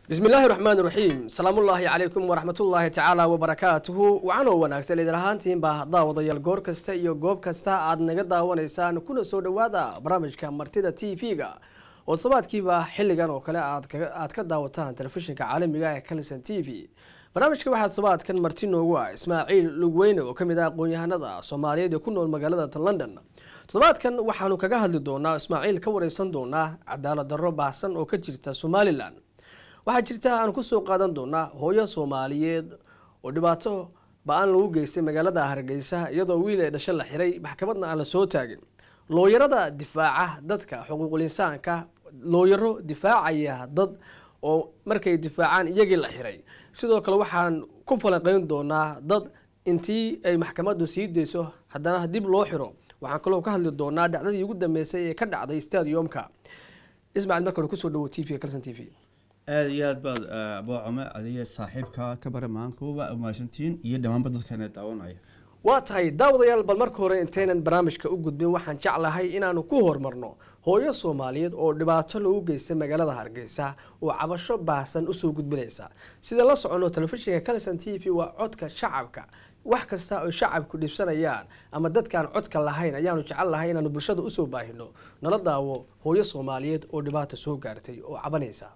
bismi illaahi raxmaan raxiim salaamullaahi calaykum waraxmatullaahi tacaala wabarakaatuhu wacanoo wanaagsan idin ahaantiinba daawadayaal goor kasta iyo goob kasta aad naga daawanaysaan kuna soo dhowaada barnaamijka martida t v-ga oo todobaadkiiba xilligan oo kale aad ka daawataan telefishinka caalamiga ee kalison t v barnaamijka waxaa todobaadkan marti noogu ah ismaaciil lugweyne oo kamid ah aqoon-yahanada soomaaliyeed ee ku nool magaalada london toddobaadkan waxaanu kaga hadli doonaa ismaaciil ka wareysan doonaa cadaalad darro baahsan oo ka jirta somalilan waxaa jirta aan kusoo qaadan doonaa hooyo soomaaliyeed oo dhibaato ba-aan lagu geystay magaalada hargeysa iyadoo wiil ee dhasho la xiray maxkamadna aan la soo taagin looyarada difaaca dadka xuquuqul insaanka looyaro difaacaya dad oo markay difaacaan iyagii la xiray sidoo kale waxaan ku falanqeyn doonaa dad intii ay maxkamaddu sii dayso haddana dib loo xiro waxaan kaloo ka hadli doonaa dhacdadii ugu dambeysay ee ka dhacday stadiumka ismacil marka hore kusoo dhawo t v calson t v aada iyo aad baad boocome adiga saaxiibka ka bara maankuba umahadsantihiin iyo dhammaanba dadkana daawanaya waa tahay daawadayaal bal marka hore intaynan barnaamijka u gudbin waxaan jeclahay inaanu ku horumarno hooyo soomaaliyeed oo dhibaato lagu geystay magaalada hargeysa oo cabasho baahsan usoo gudbinaysa sida la socono telefishinka calison t v waa codka shacabka wax kasta oy shacabku dhibsanayaan ama dadkaan codka lahayn ayaanu jecel lahay inaanu bulshada usoo baahino nala daawo hooyo soomaaliyeed oo dhibaata soo gaartay oo cabanaysa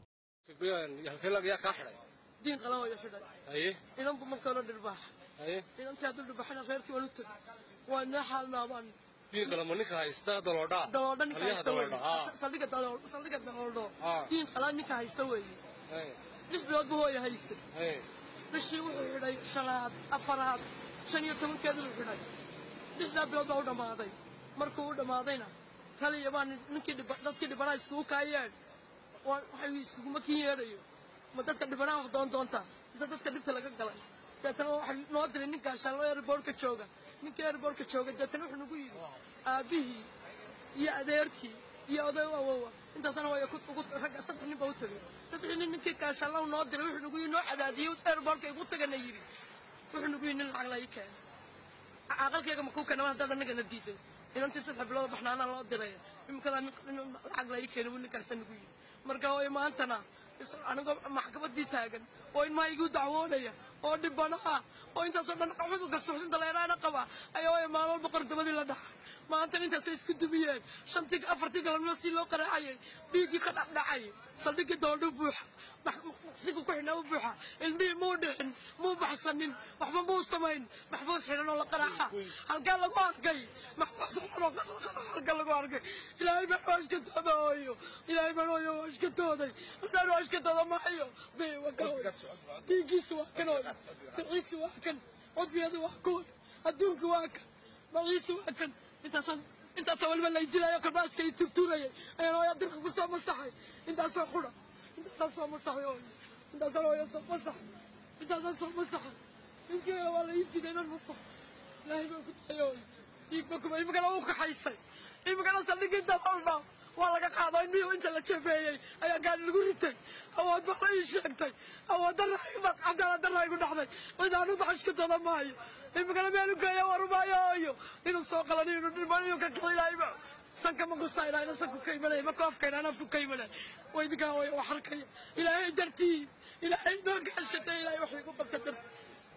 yaa kaa xidhay diin qalan wayo xidhay haye inanbu markaona dhirbaax haye inantii hadduu dhirbaxana reerkii waan u tegay waa inaa xaalnaabaan diin qalama ninka haysta daloodhaa daloodha ninka Halyaha haysta daloodha haa weeye saldhiga dalool saldhiga daloodho Haa. diin qalan ninka haysta weeye haye lix bilood buu hooya haystay haye bishii wuxuu xidhay shanaad afaraad shan iyo tobankeedu uu xidhay lixdaa bilood baa u dhammaaday markuu u dhammaadayna taliya baa nin- ninkii dhiba- dadkii dhibanaa iskugu kaayeen waa waxay iskuguma kin yeedhayo ma dadka dhibanaa wax doon doontaa mise dadka dhibta laga galay deetana waxay noo diray ninkaa shallo airbortka jooga ninkii airbortka jooga deetana wuxuu nagu yidhi aabbihii iyo adeerkii iyo oday awowa intaasna waa ku- ugu ragga saddex nin baa u tegay saddexii nin ninkii kaashallow noo diray wuxuu nagu yidhi noo cadaadiyey airbortka igu tagana yidhi wuxuu nagu yidhi nin lacag la ii keenay aqalkayga makuu keena mar haddaad annagana diiday inantii saddex bilood baxnaanaa loo diray imikadaa nin lacag la ii keenay buu ninkaasta nagu yidhi marka hooyo maantana is- anigoo maxkamaddii taagan oo ilmaha igu dacwoonaya oo dhibanaha oo intaasoo dhan cudurka suuxdinta leeraana qaba ayaa hooyo maalmo boqor dabadii la dhaxay maantana intaasay isku dumiyeen shantii afartii galabnimo si loo qaraacayay dhiiggii ka dhacdhacay saldhiggii doondhu buuxa maqsigu ku xidhnaa u buuxa ilmihii muu dhixin muu baxsanin waxba muu samayn maxbuus xidhan oo la qaraaca halkaa lagu arkay maxbuus xidhan oo halkaa lagu arkay ilaahay baan waa ishkatooda hooyo ilaahay baan hooyo waa ishkatooday haddaan waa ishkatooda maayo day waa ka hooy dhiiggiisu waa kan hooy biciisu waa kan cudbiyadu waa kuwan adduunku waa kan maciisu waa kan intaasaan intaasoo waliba lay dilayo kalbaaska i tugtuurayay ayaan hooya dirka ku soo masaxay intaasoo xudha intaasaan soo masaxay hooyo intaasaan hooya soo masaxay intaasaan soo masaxay ninkeeda waa la ii diiday inan masax ilaahay baan ku tahay hooyo dhiigba kuma imikana uu kaxaystay imikana saldhigii dabalba waa laga qaado in miyuu inta la jabeeyey ayaa gaari lagu ritay awood baa la ii sheegtay awood darra cadaalad darra igu dhacday cidaanu dacashkatooda maayo imikana meelu geeya warumaayo hooyo inuu soo qalaniyo inuu dhiman inuu ka kala ilaahayba sanka ma gusaynaa ina sanku ka imanaya marka afkayna ana afku ka imanaya waa idinkaa hooyo wax arkaya ilaahay dartii ilaahay noo gaashkatay ilaahay wax igu qabta dartii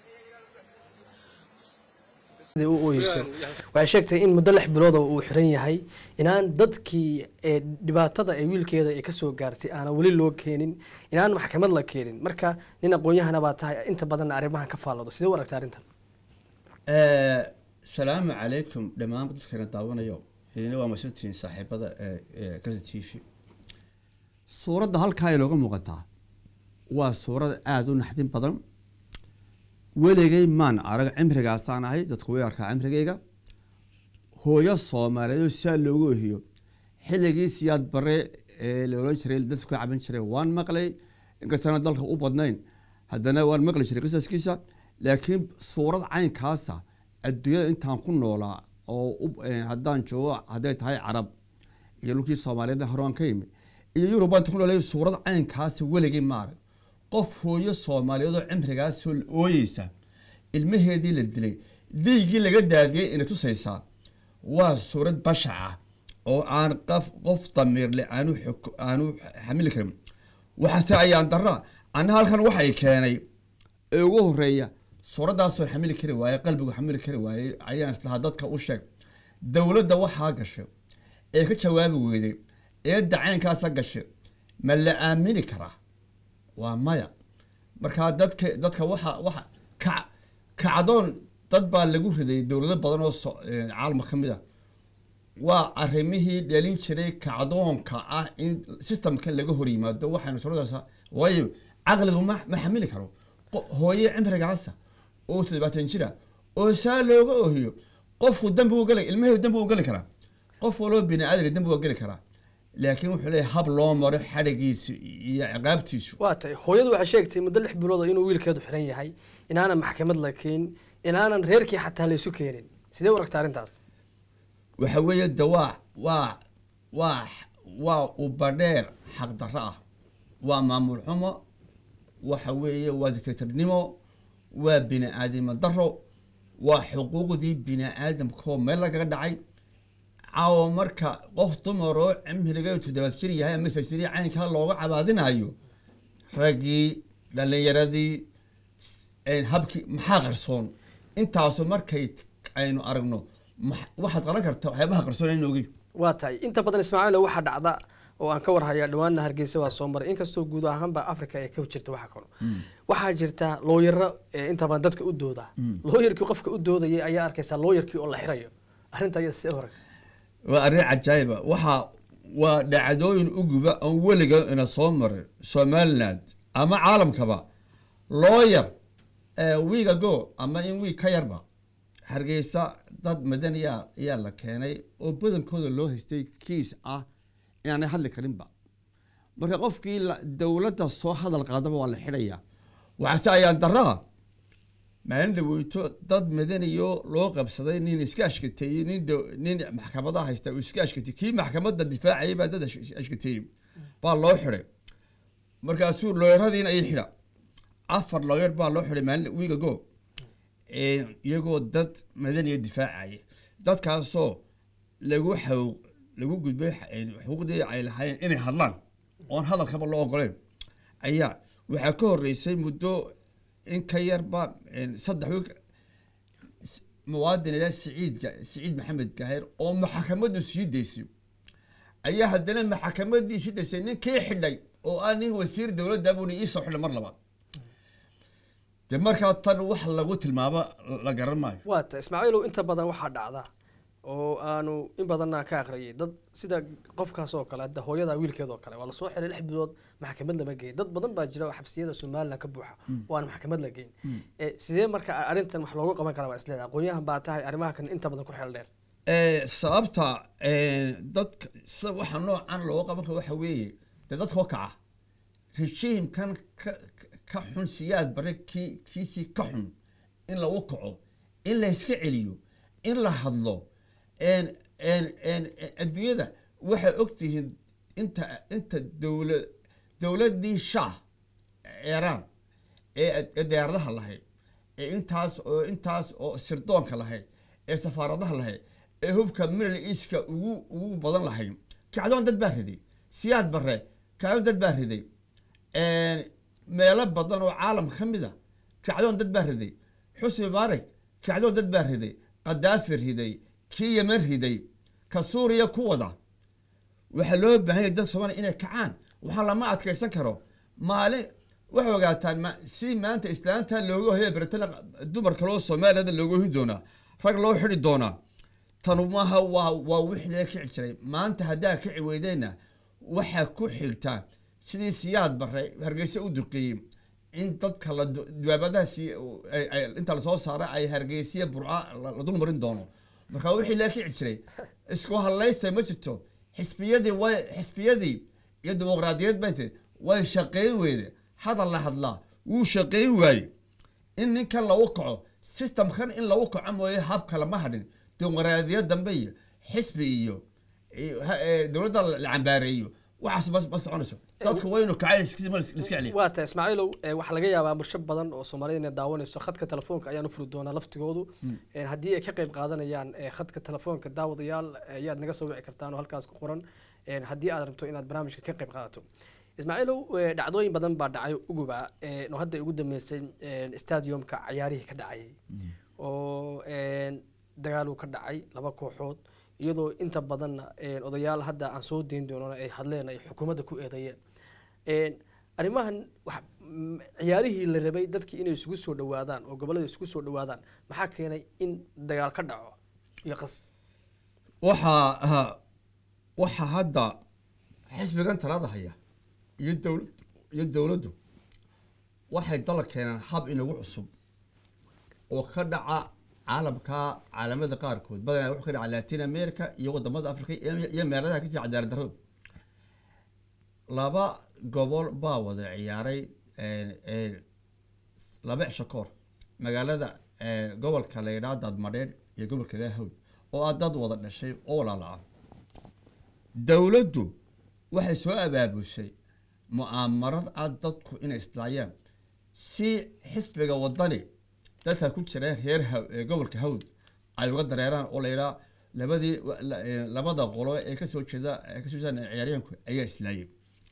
sidai u ooyeyso waxay sheegtay in muddo lix bilood oo uu xiran yahay inaan dadkii ee dhibaatada ee wiilkeeda ay kasoo gaartay aanan weli loo keenin inaan maxkamad la keenin marka nin aqoon-yahana baa tahay inta badanna arrimahan ka faallado sidee u aragta arrintan salaamu calaykum dhammaanba dadkana daawanayo idina waa masantihiin saaxiibada kasa t v suuradda halkaa inooga muuqataa waa suurad aada u naxdin badan weligay maan arag cimrigaasaan ahay dadku way arkaa cimrigayga hooyo soomaaliyeed oo sidaa loogu ohiyo xilligii siyaad bare ee la oran jiray dadku ka caban jiray waan maqlay inkastana dalka u badnayn haddana waan maqli jiray qisaskiisa laakiin suurad caynkaasa adduunyada intaan ku noolaa oo u- eh, haddaan joogo hadday tahay carab iyo dhulkii soomaaliyeed horaan ka yimid iyo yurub baan ku noolay suurad caynkaasa weligay maarag qof hooyo soomaaliyeed oo cimrigaasoo la ooyeysa ilmaheedii la dilay dhiiggii laga daadiyey ina tusaysaa waa suurad bashac ah oo aan qof qof damiirle aanu xuk- aanu xamili karin waxaase ayaan daraa anna halkan waxay keenay ee ugu horeeya suuraddaasoo xamili kari waaye qalbigu xamili kari waaye ayaan islahaa dadka u sheeg dowladda waxaa gashay ee ka jawaabi weyday ee dacaynkaasa gashay ma la aamini karaa waa maya markaa dadka dadka waxa waxa ka kacdoon dad baa lagu riday dowlado badan oo so- ee, caalamka ka mid a waa arrimihii dhalin jiray kacdoonka ah in systemka laga hor yimaado waxaynu suuradaas waayo caqligu ma ma xamili karo Qo- hooye cimrigaasa oo toddobaatan jira oo saa looga oohiyo qofku dambi u geli ilmahii dambi u geli karaa qof waloo bini aadan dambi waa geli karaa laakiin wuxuu leeyahay hab loo maro xadhigiisu iyo ciqaabtiisu waa tahay hooyadu waxay sheegtay muddo lix bilood oo inuu wiilkeedu xiran yahay inaanan maxkamad la keen inaanan reerkii xataa laysu keenin sidee u aragta arrintaas waxa weeye de waa waa waa waa ubadheer xaqdarro ah waa maamul xumo waxa weeye waa dictatornimo waa bini aadamo daro waa xuquuqdii bini aadamkoo meel lagaga dhacay caawa marka qof dumar oo cimriga toddobaad jir yahay ama sasiri caynkaa looga cabaadinayo raggii dhallinyaradii een, habkii maxaa qarsoon intaasu markay aynu aragno max- waxaad qaran kartaa waxyaabaha qarsoon in ogi waa tahay inta badan ismaaciil waxaa dhacda oo aan ka warhayaa dhawaanna hargeysa waa soo maray inkastoo guud ahaanba africa ay ka jirta waxa kalo waxaa jirta looyaro ee inta badan dadka u dooda looyarkii qofka u doodayay ayaa arkaysaa looyarkii oo la xirayo arrinta iyada sidee u aragta waa arrin cajaayiba waxaa waa dhacdooyin uguba aan weliga ina soo marin somaliland ama caalamkaba looyar wiig ago ama in wiig ka yarba hargeysa dad madaniya ayaa la keenay oo badankooda loo haystay kiis ah inaanay hadli karinba marka qofkii la- dowladda soo hadal qaadaba waa la xidhaya waxaase ayaan daraa maalin dhaweyto dad madaniyo loo qabsaday nin iska ashkateeyey nin do- nin maxkamadaha haysta uu iska ashkateeyey kii maxkamadda difaacayay baa dad ash- ashkateeyey baa loo xidhay markaasuu looyaradiina ay xidha afar looyar baa loo xidhay maalin wiig ago iyagoo dad madaniya difaacaya dadkaasoo lagu xaw lagu gudbay xa- xuquuqdii ay lahaayeen inay hadlaan oon hadalkaba loo ogoleen ayaa waxaa ka horeysay muddo in ka yarba een, saddex wiig s- muwaadin ilaa siciid Ga- siciid maxamed gaheer oo maxkamaddu sii daysay ayaa haddana maxkamadii sii daysay ninkii xidhay oo ah nin wasiir dowladda buu iisoo xidhay mar labaad de markaa tan wax lagu tilmaamo la garan maayo waa tahay ismaaciilow inta badan waxaa dhacda oo aanu in badanna ka akhriyay dad sida qofkaas oo kale hadda hooyada wiilkeeda oo kale waa lasoo xiray lix bilood maxkamad lama geyn dad badan baa jira oo xabsiyada somaliland ka buuxa oo aan maxkamad la geyn Eh, sidee marka arrintan wax loogu qaban karaa waa isleedahay aqoonyahan baa tahay arrimaha kan inta badan ku xeel dheer Eh, sababta eh, dadka sa- waxa noocan looga qaban karo waxa weeye dee dadkoo kaca rejiimkan ka ka xun siyaad bare kii kiisii ka xun in lagu kaco in la iska celiyo in la hadlo en en en en- adduunyada waxay ogtihiin inta inta dowla dowladdii shah iiraan ee ee diyaaradaha lahayd ee intaas oo intaas oo sirdoonka lahayd ee safaaradaha lahayd ee hubka middle eastka ugu ugu badan lahayd kacdoon dad baa riday siyaad bare kacdoon dad baa riday meelo badan oo caalamka ka mid a kacdoon dad baa riday xusni mubaarak kacdoon dad baa riday qadaafi riday kii yemen riday ka suuriya ku wada waxaa loo baahan yahay dad soomaaliya inay kacaan waxaa lama adkaysan karo maalin waxay ogaataan ma si maanta islaanta looga hoya beretana dumar kaloo soomaaliyada looga ohin doonaa rag loo xidhi doonaa tanu maaha waa waa wixii laga kici jiray maanta haddaa kici weydeenna waxaa ku xigtaa sidii siyaad bare hargeysa u duqeeyey in dadka la du- duwaabadahaasi ay- ay- inta lasoo saara ay hargeysiya burca la la dul marin doono marka wixii laga kici jiray isku hadlaysta ma jirto xisbiyadii way xisbiyadii iyo dimuqraadiyad bay tahay way shaqayn weyde hadal la hadlaa wuu shaqayn waaye in ninkan lagu kaco systemkan in lagu kaco mooye habka lama hadhin dimuqraadiyad dambe iyo xisbi iyo iyo ha- ee, dowladda la cambaareeyo waxaas ma ma soconayso dadku waynu kacay iska celiya waa tahay ismaaciilow eh, waxaa laga yaabaa bulsho badan oo soomaalida inay daawanayso khadka telefoonka ayaan u furi doonaa laftigoodu Eh, haddii ay ka qayb qaadanayaan eh, khadka telefoonka daawadayaal eh, ayaad naga soo wici kartaan oo halkaas ku qoran Eh, haddii aad rabto inaad barnaamijka ka qayb qaadato ismaaciilow eh, dhacdooyin badan baa dhacay uguba eh, oo hadda ugu dambeysay eh, stadiumka cayaarihii ka dhacayay oo eh, dagaal uu ka dhacay laba kooxood iyadoo inta badanna eh, odayaal hadda aan soo dayn doonana ay hadleen ay xukuumadda ku eedeeyeen Eh, arrimahan wax mm, ciyaarihii la rabay dadkii inay isugu soo dhawaadaan oo gobollada isugu soo dhawaadaan maxaa keenay in dagaal ka dhaco iyo qas waxaa ah, waxaa hadda xisbigan talada haya iyo dowlad iyo dowladdu waxay dala keeneen hab inagu cusub oo ka dhaca caalamka caalamada qaarkood badanaa wuxuu ka dhaca latin america iyo wadamada africa iyo iyo meeladaha ka jira cadaalad darradu laba gobol baa wada ciyaaray een, een, laba cisho ka hor magaalada ee, gobolka la yidhaha daadmadheer iyo gobolka la hawd oo ah dad wada dhashay oo walaala dowladdu waxay soo abaabushay mu'aamarad ah dadku inay islaayaan si xisbiga wadani dadka ku jira reer haw ee gobolka hawd ay uga dareeraan oo la yidhaha labadii wa- la- ee, labada qolo ee kasoo jeeda ee kasoo jeeda ciyaaryahanku ayaa islaayay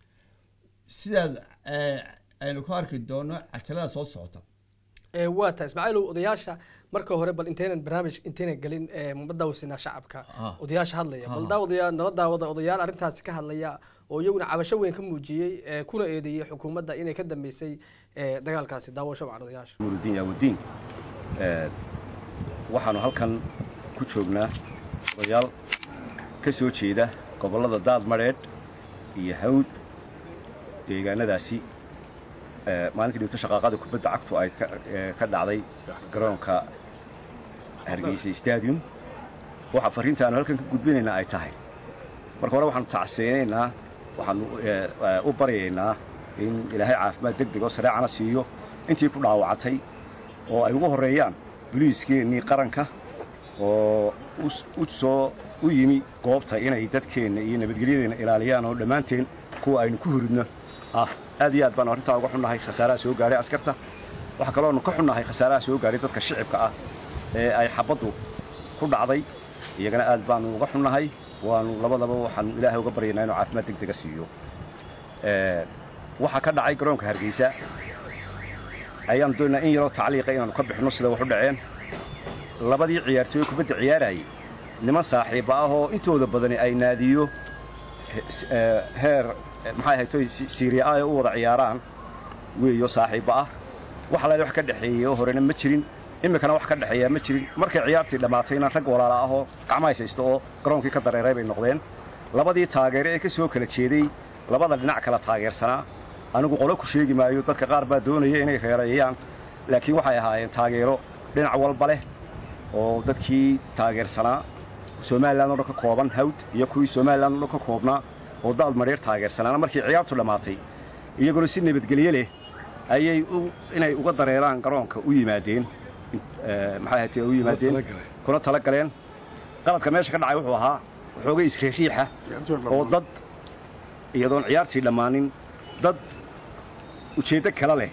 sidaad ee, aynu ku arki doono cajalada soo socota Eh, waa tahay ismaaciilow odayaasha marka hore bal intaynan barnaamij intaynan gelin eh, ma daawasinaa shacabka Ah. odayaasha hadlaya bal Ah. daawadayaa nala daawada odayaal arrintaasi ka hadlaya oo iyaguna cabasho weyn ka muujiyey eh, kuna eedeeyey xukuumadda inay ka dambeysay eh, dagaalkaasi daawasho wacan odayaasha nuurudiin yaawudiin ee, waxaanu halkan ku joognaa odayaal ka soo jeeda gobollada daadmadheedh iyo hawd deegaanadaasi ee, maalintii dhibto shaqaaqada kubadda cagtu ay ka ee, ka dhacday garoonka hargeysa stadium waxa fariinta aanu halkan ka gudbinaynaa ay tahay marka hore waxaanu tacseynaynaa waxaanu ee, ee, u baryaynaa in ilaahay caafimaad deg deg oo sareecana siiyo intii ku dhaawacatay oo ay ugu horreeyaan boliiskeenii qaranka oo us- u soo u yimi goobta inay dadkeenna iyo nabadgelyadeenna ilaaliyaan oo dhammaanteen kuwa aynu ku huridno ah aad iyo aad baanu arrintaa uga xunnahay khasaaraha soo gaadhay askarta waxaa kaloonu ka xunnahay khasaaraha soo gaadhay dadka shicibka ah ee ay xabaddu ku dhacday iyagana aad baanu uga xunnahay waanu labadaba waxaanu ilaahay uga baryaynaa inuu caafimaad deg dega siiyo Ee, waxaa ka dhacay garoonka hargeysa ayaanu doonaynaa in yaroo tacliiqa inaanu ka bixinno sida wax u dhaceen labadii ciyaartooy kubadda ciyaarayay niman saaxiiba ah oo intooda badani ay naadiyo he- s- ee, heer eh, maxay ahaytoy si- siiriya ah ay u wada ciyaaraan weeyo saaxiiba ah wax alaale wax ka dhexeeyo horena ma jirin iminkana wax ka dhexeeyaa ma jirin markay ciyaartii dhammaatayna rag walaala ah oo gacmahays haysto oo garoonkii ka dareeray bay noqdeen labadii taageere ee ka soo kala jeeday labada dhinac kala taageersanaa anigu qolo ku sheegi maayo dadka qaar baa doonaya inay reereeyaan laakiin waxay ahaayeen taageero dhinac walba leh oo dadkii taageersanaa somalilan oo dhan ka kooban hawd iyo kuwii somalilan oo dhan ka koobnaa oo daad madheer taageersanaana markii ciyaartu dhammaatay iyaguna si nabadgelye leh ayay u- inay uga dareeraan garoonka u yimaadeen Eh, maxay ahayd u yimaadeen kuna tala galeen qaladka meesha ka dhacay wuxuu ahaa waxoogay isriixiixa oo dad iyadoon ciyaartii dhammaanin dad ujeeddo kale leh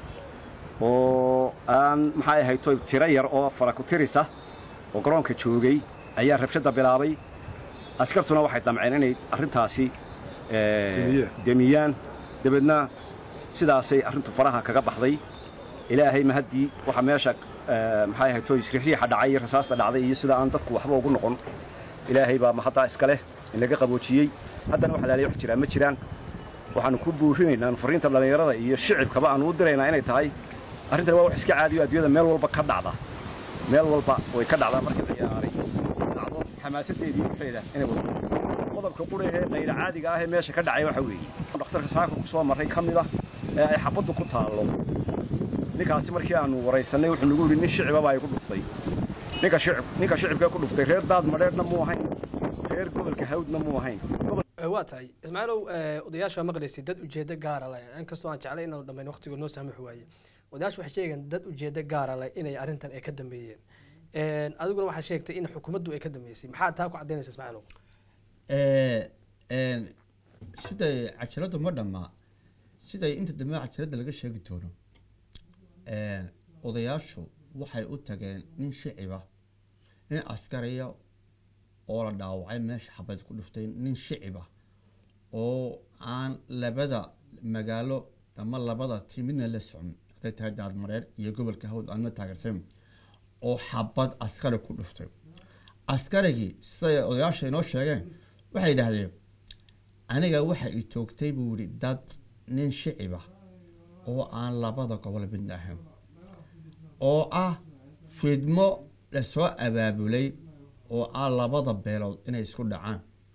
oo aan maxay ahayd toy tiro yar oo fara ku tirisa oo garoonka joogay ayaa rabshadda bilaabay askartuna waxay damceen inay arrintaasi eh, demiyaan dabeedna sidaasay arrintu faraha kaga baxday ilaahay mahaddii waxa meesha eh, maxay ahayd toy isriixriixa dhacay iyo rasaasta dhacday iyo sida aan dadku waxba ugu noqon ilaahay baa mahaddaa iska leh in laga qaboojiyey haddana wax laaliya wax jiraa ma jiraan waxaanu ku buurinaynaa fariinta dhallinyarada iyo shicibkaba aanu u diraynaa inay tahay arrintan waa wax iska caadiyo adduunyada meel walba ka dhacda meel walba way ka dhacdaa markii la ciyaaray dhacdo xamaasadeedii waxeeda inay wada qodobka qura ee qayra caadiga ah ee meesha ka dhacay waxa weeye dhakhtarka saaka ku soo marray ka mid ah ee ay xabaddu ku taallo ninkaasi markii aanu waraysannay wuxuu nagu yidhi nin shicibaba ay ku dhuftay ninka shicib ninka shicibkee ku dhuftay reer daad madheerna muu ahayn reer gobolka hawdna muu ahayn Eh, waa tahay ismaaciilow eh, odayaasha waa maqlaysay dad ujeedo gaara leh inkastoo aan jeclay inaanu dhammayn waqtigu noo saamaxi waaye odayaashu waxay sheegeen dad ujeedo gaara leh inay arrintan ay ka dambeeyeen Eh, adiguna waxaa sheegtay in xukuumaddu ay ka dambeysay maxaa taa ku caddaynaysa ismaaciilow Ee, een, siday cajaladu ma dhammaa siday inta dambe cajalada laga sheegi doono een, odayaashu waxay u tageen nin shiciba nin askariya oo la dhaawacay meesha xabad ku dhuftay nin shiciba oo aan labada magaalo ama labada tii midna la socon hadday tahay daadmareer iyo gobolka hawd aan ma taageersan oo xabad askari ku dhuftay askarigii siday odayaasha inoo sheegeen waxay yidhaahdeen aniga waxa i toogtay buu yihi dad nin shiciba oo aan labada gobol midna ahayn oo ah fidmo lasoo abaabulay oo ah labada beelood inay isku dhacaan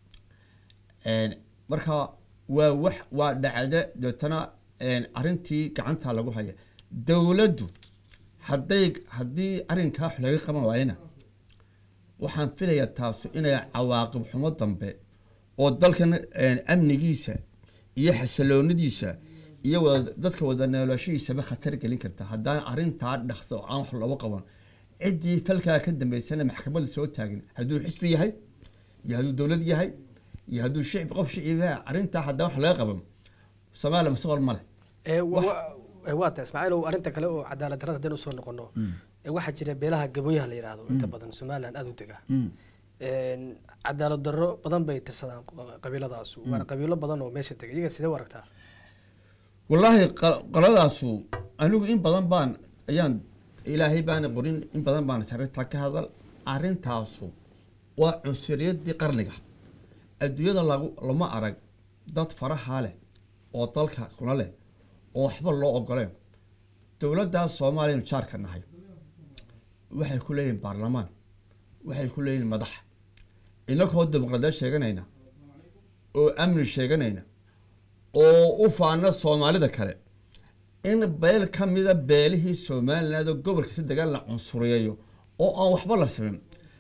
marka waa wax waa dhacda deetana arrintii gacanta lagu haya dowladdu hadday haddii arrinkaa wax laga qaban waayana waxaan filayaa taasu inay cawaaqib xumo dambe oo dalkan amnigiisa iyo xasiloonadiisa iyo wada dadka wada noolashadiisaba khatar gelin karta haddaan arrintaa dhaqso oo aan wax looga qaban ciddii falkaa ka dambeysana maxkamadda soo taagin hadduu xisbi yahay iyo hadduu dowlad yahay iyo hadduu shicbi qof shiciba arrintaa haddaan wax laga qaban soomaaliya mustaqbal ma leh Ee, wa- wa- waa tahay ismaaciilow arrinta kale oo cadaalad darrada haddaynu usoo noqono ee waxaa jira beelaha gabooyaha la yidhaahdo inta badan somaliland aada u dega Een, cadaalad darro badan bay tirsadaan q- qabiiladaasu waana qabiilo badan oo meesha dega iyaga sidee u aragtaa wallaahi qa- qoladaasu anigu in badan baan ayaan ilaahay baana qorin in badan baan arrintaa ka hadal arrintaasu waa cunsuriyadii qarniga adduunyada lagu lama arag dad faraha leh oo dalka kuna leh oo waxba loo ogoleen dowladdaas soomaaliyanu jaarka nahay waxay ku leeyihin baarlamaan waxay ku leeyihin madax inagoo dimuqraadiyad sheeganayna oo amni sheeganayna oo u faana soomaalida kale in beel ka mida beelihii somaliland oo gobolka si degaan la cunsuriyeeyo oo aan waxba la simin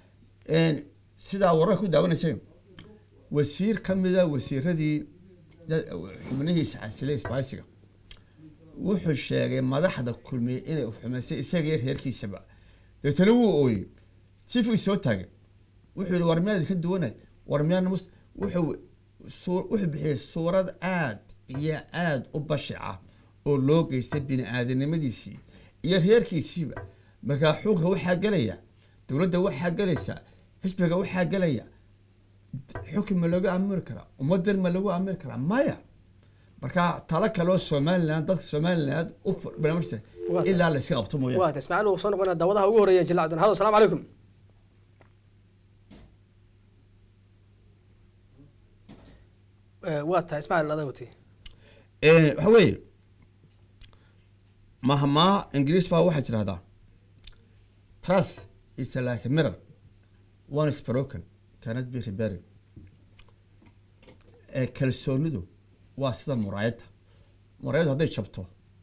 sidaa wararka ku daawanaysay wasiir ka mida wasiiradii da- xubnihiisa casilay isbaaysiga wuxuu sheegay madaxda kulmiyey inay ufxumaysay isaga iyo reerkiisaba deetana wuu ooyey sifuu soo taagay wuxuu yihi war miyaad ka duwanay war miyaan mus wuxuu suu- wuxuu bixiyey suurad aad iyo aad u bashica oo loo geystay bini aadanimadiisii iyo reerkiisiiba markaa xukunka waxaa gelaya dowladda waxaa gelaysa xisbiga waxaa gelaya xukun ma lagu amiri karaa ummadan ma lagu amiri karaa maya marka talo kaloo somaliland dadka somaliland u fu- barnaamijta Waa tahay. ilaa la iska qabto mooyaane waa tahay ismaaciil uu soo noqonaa daawadaha ugu horeeya jilacdun halo asalaamu calaykum Ee, waa tahay ismaaciil adaa watay Eh, waxa weeye mahmaha ingiriis baa waxaa jirahdaa trust is like a mirror one is broken cannot be repaired Eh, kalsoonidu waa sida muraayadda muraayaddu hadday jabto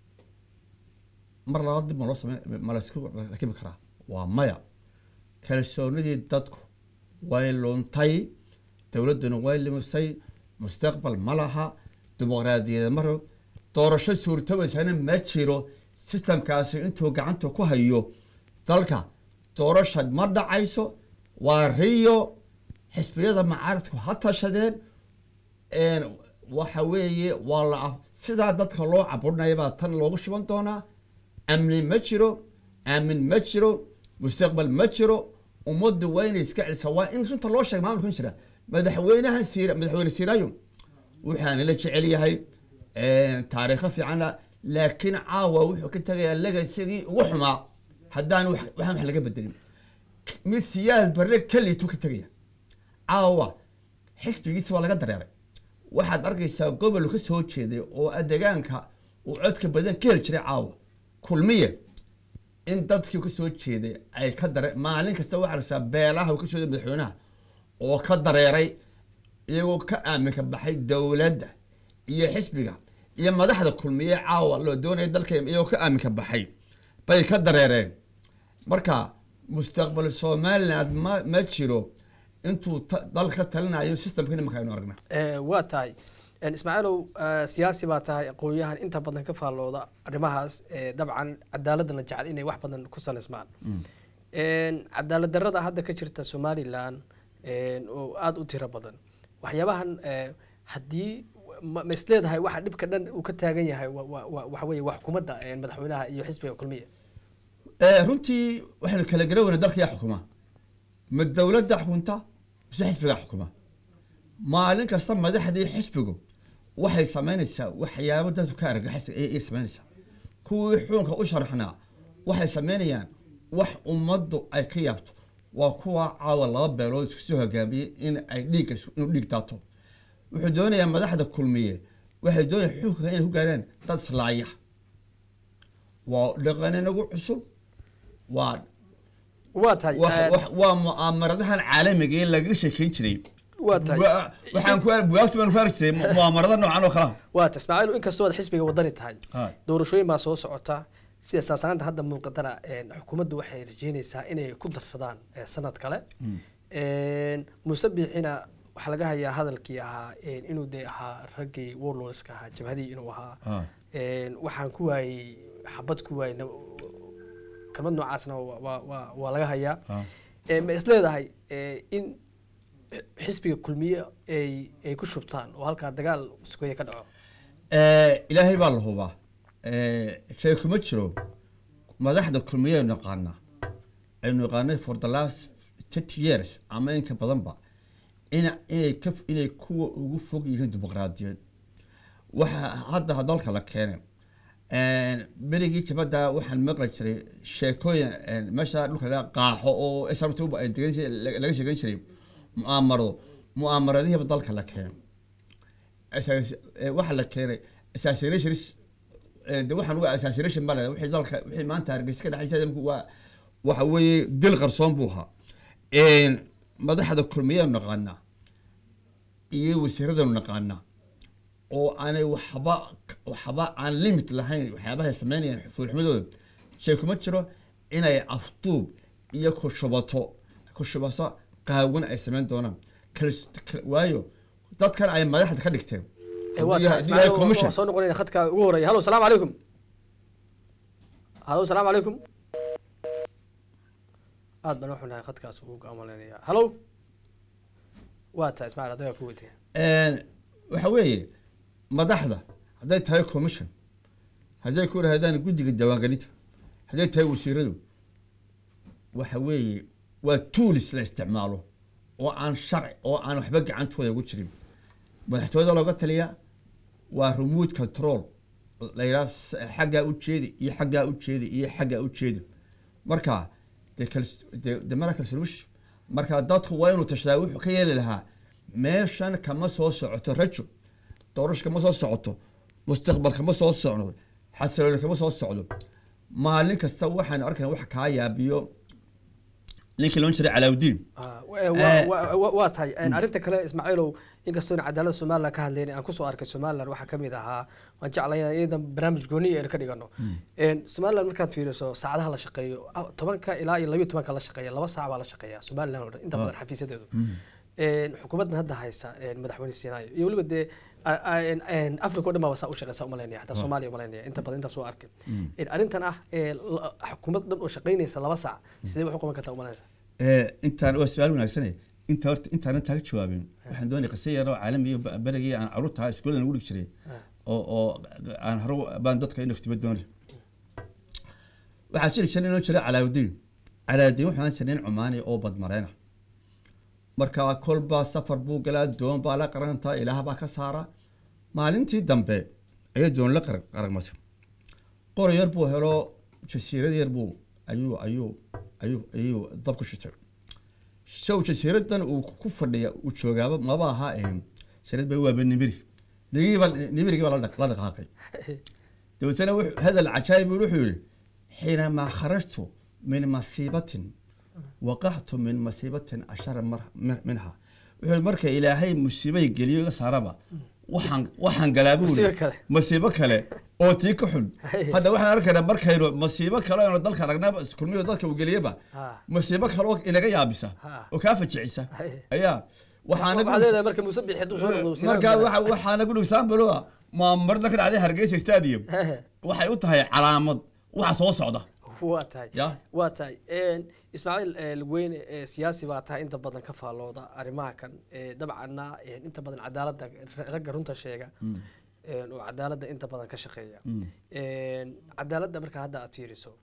mar labaad dib ma loo samey ma laysku rakibi karaa waa maya kalsoonidii dadku way luntay dowladduna way lumisay mustaqbal ma laha dimuqraadiyad maro doorasho suurtabaysana ma jiro sistamkaasi intuu gacanta ku hayo dalka doorasha ma dhacayso waa riyo xisbiyada macaaradku ha tashadeen een, waxa weeye waa la af- sidaa dadka loo caburinaya baa tan loogu shuban doonaa amni ma jiro aamin ma jiro mustaqbal ma jiro ummaddu waa inay iska celisaa waa in runta loo sheega maamulkan jira madaxweynahan siira madaxweyne siiraayo waxaana la jecel yahay taariikho fiicana laakiin caawa wuxuu ka tegayaa legasigii ugu xumaa haddaan wax- waxaan wax laga bedelin mid siyaad barre keliitu ka tegaya caawa xisbigiisa waa laga dareeray waxaad arkaysaa gobol ka soo jeeday oo adegaanka uu codka badan ka heli jiray caawa kulmiye in dadkii ka soo jeeday ay ka dare maalin kasta waxaa arkaysaa beelaha uu ka soo jeeday madaxweynaha oo ka dareeray iyagoo ka aaminka baxay dowladda iyo xisbiga iyo madaxda kulmiye caawa loo doonaya dalka iyagoo ka aaminka baxay bay ka dareereen marka mustaqbal somaliland ma ma jiro intuu ta- dal ka talinayo systemka nimanka aynu aragna Ee, waa tahay Een, ismaaciilow eh, siyaasi baa tahay aqoon-yahan inta badan ka faallooda arrimahaas ee dabcan cadaaladana jecel inay wax badan ku saleysmaan Een, cadaalad darrada hadda ka jirta somalilan een, oo aada u tiro badan waxyaabahan eh, haddii ma ma isleedahay waxa dhibka dhan uu ka taagan yahay wa- wa- wa- waxa weeye waa xukuumadda een, madaxweynaha iyo xisbiga kulmiya Eh, runtii waxaynu kala garaweyna dalka yaa xukuma ma dowladda xukunta mise xisbigaa xukuma maalin kasta madaxdii xisbigu waxay samaynaysaa waxyaabo dadku ka argagaxaysa ayay samaynaysaa kuwii xukunka u sharaxnaa waxay samaynayaan wax ummaddu ay ka yaabto waa kuwa caawa laba beelood isku soo hogaamiyey in ay dhiigga isku- inuu dhiig daato wuxuu doonayaa madaxda kulmiye waxay doonayaan xukunka inay ku gaaraan dad islaaya waa dhaqan inagu cusub waa waa tahay wax- een, wax- waa mu'aamaradahan caalamiga ee lagaga sheekeyn jiray waa tahay Wa- waxaan ku bugaagta baan ku arki jiray mu- mu'aamarada noocan oo kalaha waa tahay ismaaciil inkastoo aad xisbiga wadani tahay Haa. doorashooyin baa soo socota sida saasanaanta hadda muuqatana een, xukuumaddu waxay rajeynaysaa inay ku darsadaan ee, sanad kale Een, muuse biixina waxaa laga hayaa hadalkii ahaa een, inuu dee ahaa raggii warlordska ahaa jabhadii inuu ahaa Haa. Een, waxaan ku waayey xabad ku waayey na- kelmad noocaasna waa- waa waa- waa laga hayaa Haa. Ee, ma is leedahay ee, in xisbiga kulmiye ay ay ku shubtaan oo halkaa dagaal sugeeya ka dhaco Eh, ilaahay baa la hubaa Eh, shay kuma jiro madaxda kulmiye aynu naqaanaa aynu naqaanay for the last thirty years ama inka badanba ina inay ka inay kuwa ugu fog yihiin dimuqraadiyad waxa hadda dalka la keenay berigii jabadda waxaan maqli jiray sheekooyin een, meesha dhulka laga qaaxo oo srt ay degan jiray laga sheegan jiray mu'aamarado mu'aamaradihiiba dalka la keenay Assass- eh, waxaa la keenay assassinations eh, de waxaan uga assassination baa la wixii dalka wixii maanta hargeysa ka dhexaysa waa waxa weeye dil qarsoon buu ahaa Een, madaxda kulmiyeenu naqaanaa iyo wasiiradanu naqaanaa oo aanay waxba waxba aan limit lahayn waxyaabahay sameynayaan fuulxumadooda shay kuma jiro inay afduub iyo kushubato kushubaso qaawan ay sameyn doonaan Kalis- kal- waayo dadkan ay madaxda ka dhigteen Ee, waa haddii- tahay, haddii Ismaaciil, ay waa- commission waa soo noqonayna khadka ugu horeeya halo salaamu calaykum halo salaamu calaykum aad baan waxu nahay khadkaas ugu gaamaleynaya halo waa tahay ismaaciil adagaa ku weydiya Een, waxa weeye madaxda hadday tahay commission hadday ku raadaan guddiga diiwaangelinta hadday tahay wasiiradu waxa weeye waa tools la isticmaalo oo aan sharci oo aan waxba gacantooda ugu jirin madaxtooyada looga taliya waa remote control la yidhaha s- xaggaa u jeedi iyo xaggaa u jeedi iyo xaggaa u jeedi marka de kals- de- de mara kalsolush marka dadku waa inuu tashadaa wuxuu ka yeeli lahaa meeshan kama soo socoto rajo doorasho kama soo socoto mustaqbal kama soo socdo xasilooni kama soo socdo maalin kasta waxaan arkay wax kaa yaabiyo ninkii loon jiray calaawdiin Ah, wa- wa- wa- wa- waa tahay Een, arrinta kale ismaaciilow inkastoo cadaaladda somalilan ka hadlayn aan kusoo arkay somalilan waxaa ka mid ahaa waan jeclay iyadan barnaamij gooniya aynu ka dhigano Een, somalilan markaad fiiriso saacadaha la shaqeeyo ah, tobanka ilaa iyo labiyo tobanka la shaqeeya laba saac baa la shaqeeya somalilan oo dhan inta badan xafiisyadeedu Een, xukuumaddan hadda haysa een, madaxweyne siinaayo iyo weliba dee a- a- een- een, africa oo dhan baa saa u shaqeysa umalaynaya xataa soomaaliya umalaynaya inta badan intaas soo arkay Een, arrintan ah ee la- xukuumad dhan oo shaqeynaysa laba saac sidee wax u qaban kartaa umalanaysa Eh, intaan waa su-aal wanaagsane inta horta intaanan taaga jawaabin waxaan doonay qisa yar oo caalami iyo ba- berigii aan caruurta iskuulada lagu dhigi jiray oo oo aan hore baan dadka in naftiba doonay waxaa jiri jiray inoo jira calaawdiin calaawdiin waxaan jiray nin cumaani oo badmareena marka kolba safar buu galaa doon baa la qarantaa ilaah baa ka saara maalintii dambe ayay doon la qar- qaragmatay qori yar buu helo jasiirad yar buu ayuu ayuu ayuu ayuu dab ku shitay show jasiiradan uu ku fadhiya uu joogaaba maba aha een jasiirad bay waaba nimiri nigiiba nimirigii baa la dhaq- la dhaqaaqay dabeetana wuxuu- hadal cajaayib buu wuxuu yihi xiinamaa kharajtu min masiibatin waqactu min masiibatin ashara mar- min- minha wuxuu yihi marka ilaahay musiibay geliyo iga saaraba waxaan waxaan galaa buu Masiibo yihi kale. masiibo kale oo tii ka xun hadda waxaan arkaynaa markaynu masiibo kale aynu dalka aragnaba kulmiyo dadka uu geliyaba Ha. masiibo kale oo inaga yaabisa Ha. oo kaa fajicisa Hay. ayaa waxaana waxaad leedahay marka muuse bixi hadduu soo noqdo wasiirada marka kale. waxa waxaana ku dhigsan baloa maamarda ka dhacday hargeysa stadium Hehe. waxay u tahay calaamad waxa soo socda waa tahay Ya. waa tahay Een, ismaaciil ee, lugweyne ee, siyaasi baa tahay inta badan ka faallooda arrimaha kan Ee, dabcanna een, inta badan cadaaladda ra- ragga runta sheega Een, oo cadaaladda inta badan ka shaqeeya Een, cadaaladda marka hadda aad fiiriso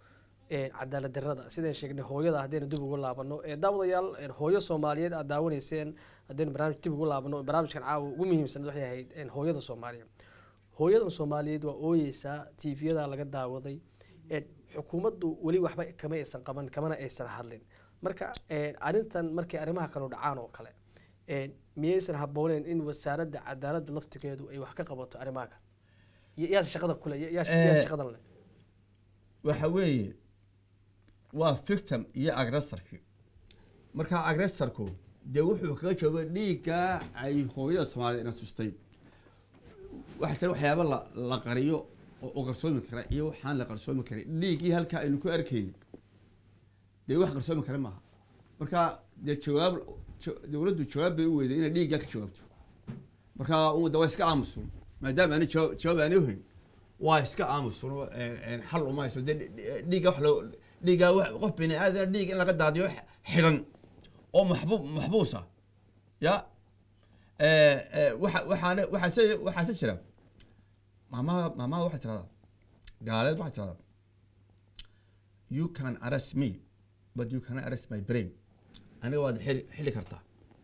een, cadaalad darrada sidaan sheegnay hooyada haddaynu dib ugu laabano ee daawadayaal een, hooyo soomaaliyeed aad daawanayseen haddaynu barnaamij dib ugu laabano barnaamijkan caawa ugu muhiimsan waxay ahayd een, hooyada soomaaliya hooyadan soomaaliyeed waa ooyeysaa tviyada laga daawaday een, xukuumaddu weli waxba kama aysan qaban kamana aysan hadlin marka een, arrintan markay arrimaha kale dhacaan oo kale een, miyaysan habbooneyn in wasaaradda cadaaladda laftigeedu ay wax ka qabato arrimaha kale Ya- yaase shaqada kule ya- yaa yaa Eh, shaqadan leh waxa weeye waa victim iyo agressorkii marka agressorku dee wuxuu kaga jooga dhiigga ay hooyada soomaaliyed ina tustay waxaa jira waxyaaba la la qariyo oo oo qarsoomi kara iyo waxaan la qarsoomi karin dhiiggii halkaa aynu ku arkayni dee wax qarsoomi kara maaha marka dee jawaab ja- dowladdu jawaab bay u weyday inay dhiiggaa ka jawaabto marka ummadda waa iska aamusun maadaama ani jawaab jawaab aani uhayn waa iska aamusun oo, een, een, xal uma hayso dee dhi- dhi- dhiigga wax loo dhiigga wax- qof bini aadan dhiig in laga daadiyo x- xidhan oo maxbuub maxbuusa ya Eh, eh, waxa waxaana waxaase waxaase jira maamaha maamaha waxay tiradaa gaaleed waxay tiradaa you can arrest me but you cannot arrest my brain aniga waad xili xili kartaa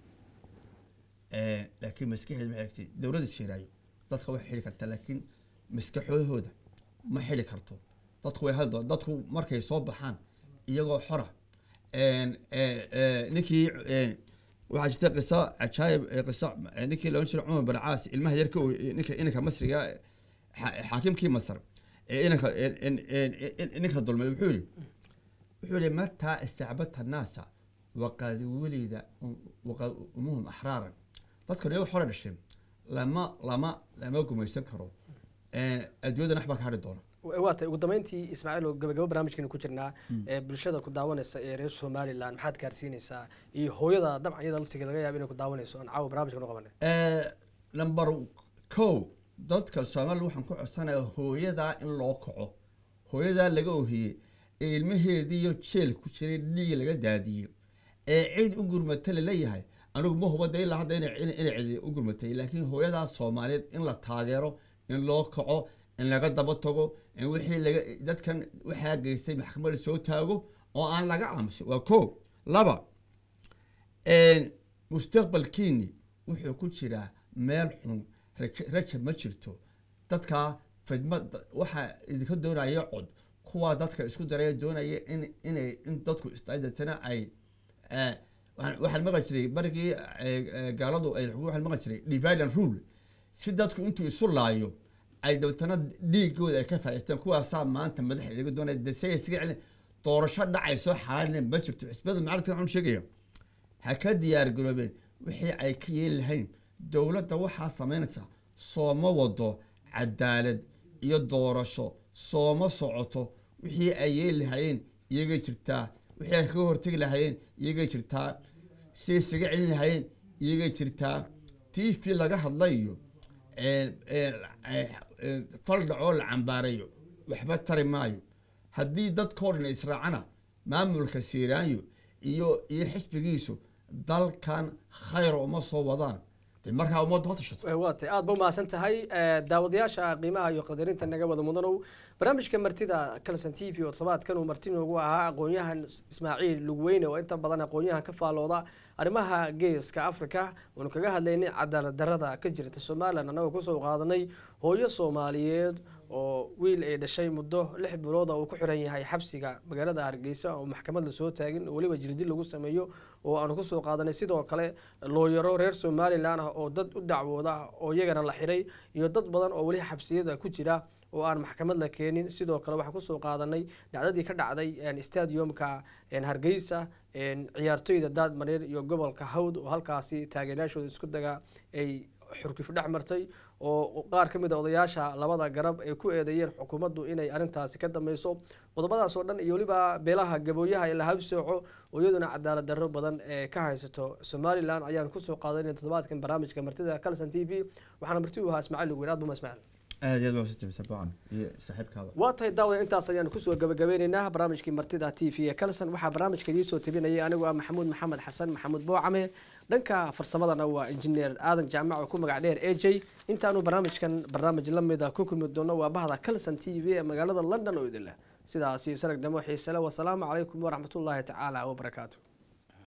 Eh, laakiin maskaxeed maxay egtay dowladda sheeraayo dadka way xili kartaa laakiin maskaxoodahooda ma xili karto dadku way hadlo dadku markay soo baxaan iyagoo xora een, eh, eh, ninkii een, waxaa jirta qiso cajaayib eh, qiso eh, ninkii loodhan jiray cumar bin caas ilmaha yarka oo, eh, ninka inanka masriga eh, xa- xaakimkii masar ee inanka in- in- in- in- ninka dulmay wuxuu yihi wuxuu yihi mataa istacbadta naasa waqad welida waqad umuhum axraaran dadkan iyago xore dhasheen lama lama lama gumaysan karo Eh, adduunyada nax baa ka hadhi doona waa tahay ugu dambeyntii ismaaciil oo gabagabo barnaamijkeenu ku jirnaa ee bulshada ku daawanaysa ee reer somaliland maxaad gaarsiinaysaa iyo hooyada dabcan iyada laftigeeda laga yaaba inay ku daawanayso aan caawa barnaamijkan u qabanay Eh, number kow dadka soomaali waxaan ku codsanayaa hooyadaa in loo kaco hooyadaa laga ohiyey ee ilmaheediiyo jeel ku jiray dhiig laga daadiyo ee cid u gurmata laleeyahay anigu ma hubada ilaa hadda ina ina ina cidi u gurmatay laakiin hooyadaa soomaaliyeed in la taageero in loo kaco in laga daba tago in wixii laga dadkan waxaa geystay maxkamada soo taago oo aan laga aamusin waa kow laba een, mustaqbalkiini wuxuu ku jiraa meel xun raj- raja ma jirto dadkaa fidma waxaa idinka doonaya cod kuwaa dadka isku daraya doonaya in inay in dadku isdaydatana ay eh, waxaan waxaan maqli jiray barigii eh, eh, gaaladu ay waxaan maqli jiray divide and rule si dadku intuu isu laayo ay dabeetana dhiigooda ay ka faa'iistaan kuwaasaa maanta madaxa idaga doonaya dese isaga celin doorasho dhacayso xalaalina ma jirto xisbiyada mucaaradka waxaan sheegaya ha ka diyaar garoobeen wixii ay ka yeeli lahayn dowladda waxaa samaynaysa sooma wado cadaalad iyo doorasho sooma socoto wixii ay yeeli lahaayeen iyagay jirtaa wixii ay kaga hortegi lahaayeen iyagay jirtaa siday isaga celin lahaayeen iyagay jirtaa t v laga hadlayo een, een, eh, eh, fal dhacoo la cambaarayo waxba tari maayo haddii dadkoo dhan israacana maamulka siiraanyo iyo iyo xisbigiisu dalkan khayr uma soo wadaan de markaa ummadda ha tashato waa tahay aad ba umahadsan tahay Eh, daawadayaasha qiimaha iyo qadarinta naga wada mudanow barnaamijka martida calson t v oo todobaadkan uu marti noogu ahaa aqoon-yahan ismaaciil lugweyne oo inta badan aqoon-yahan ka faalooda arrimaha geeska africa oonu kaga hadlaynay cadaalad darada ka jirta somalilan annagoo kusoo qaadanay hooyo soomaaliyeed oo wiil ay dhashay muddo lix bilooda uu ku xiran yahay xabsiga magaalada hargeysa oo maxkamad lasoo taagin oo weliba jildi lagu sameeyo oo aanu kusoo qaadanay sidoo kale looyaro reer somalilan ah oo dad u dacwooda oo iyagana la xiray iyo dad badan oo weli xabsiyada ku jira oo aan maxkamad la keenin sidoo kale waxaan kusoo qaadanay dhacdadii ka dhacday een, stadiumka een, hargeysa een, ciyaartoyda daadmareer iyo gobolka hawd oo halkaasi taageerayaashooda isku daga ay xurkif dhex martay oo qaar ka mid a odayaasha labada garab ay ku eedeeyeen xukuumaddu inay arrintaasi ka dambeyso qodobadaas oo dhan iyo weliba beelaha gabooyaha ee la habsooco oo iyaduna cadaalad darro badan ee ka haysato somalilan ayaan kusoo qaadanay toddobaadkan barnaamijka martida calson t v waxaana marti u ahaa ismaaciil lugweyn aad buma ismaaciil aad iyo aad waa sitay sabcan iyo saaxiibkaaba waa tahay daawada intaas ayaan kusoo gabagabeyneynaa barnaamijkii martida t v ee calson waxaa barnaamijka idiin soo tabinayay anigoo ah maxamuud maxamed xasan maxamuud boocame dhanka farsamadana waa injineer aadan jaamac oo ku magac dheer a j intaanu barnaamijkan barnaamij la mida ku kulmi doono waa bahda calson t v ee magaalada london oo idin leh sidaas iyo sarag damo xiisele wasalaamu calaykum waraxmatullaahi tacaala wabarakaatu